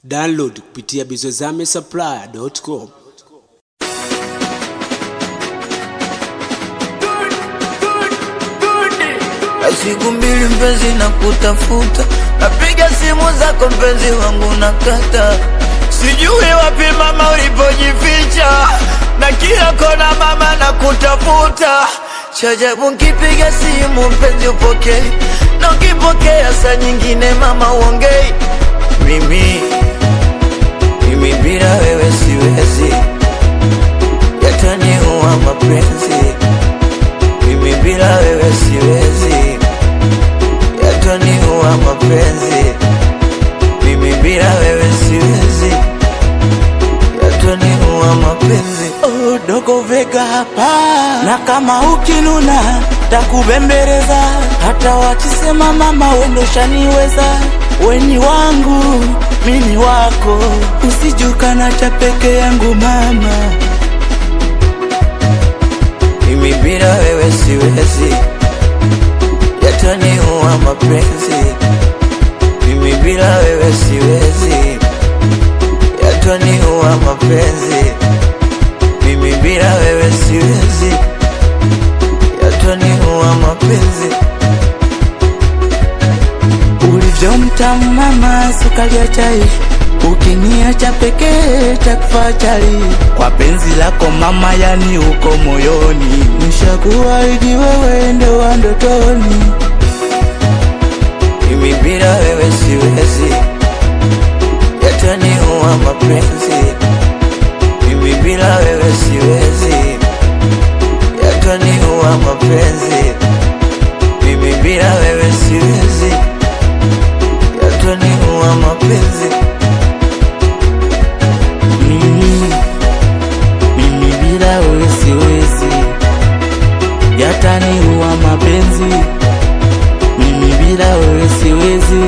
Download kupitia bizozame supply.com. siku mbili mpenzi na kutafuta, napiga simu zako mpenzi wangu nakata, sijui wapi mama ulipojificha, na kila kona mama na kutafuta. Chajabu nkipiga simu mpenzi upokei, na ukipokea saa nyingine mama uongei. Mimi mimi bila wewe siwezi, yataniua mapenzi mimi bila wewe siwezi, yataniua mapenzi. Mimi bila wewe siwezi, yataniua mapenzi. Oh, dogo Vega hapa, na kama ukinuna takubembeleza, hata wakisema mama wendoshaniweza, weni wangu mimi wako, usijukana cha peke yangu mama. Mimi bila wewe siwezi, yataniua mapenzi. Mimi bila wewe siwezi, yataniua mapenzi. Mimi bila wewe siwezi, yataniua mapenzi. Ulivyo mtamu mama, sukari ya chai, ukiniacha pekee takufa chali. Kwa penzi lako mama, yani uko moyoni, nishakuahidi wewe ndo wa ndotoni. Mimi bila wewe siwezi, yataniua mapenzi. Mimi bila wewe siwezi, yataniua mapenzi. Mimi bila wewe siwezi, yataniua mapenzi. Mimi, mimi bila wewe siwezi, yataniua mapenzi. Mimi bila wewe siwezi,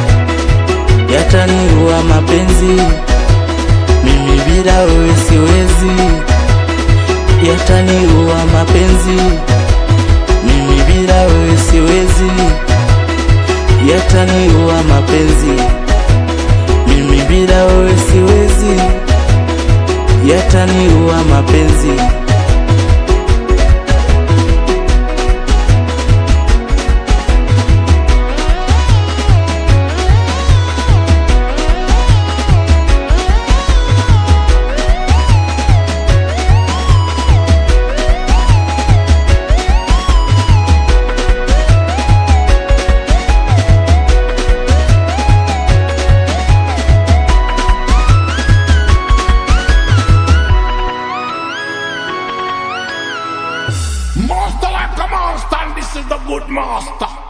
yataniua mapenzi. Mimi bila wewe siwezi, yataniua mapenzi. Mimi bila wewe siwezi, yataniua mapenzi. Mimi bila wewe siwezi, yataniua mapenzi. Master like a monster, and this is the good master.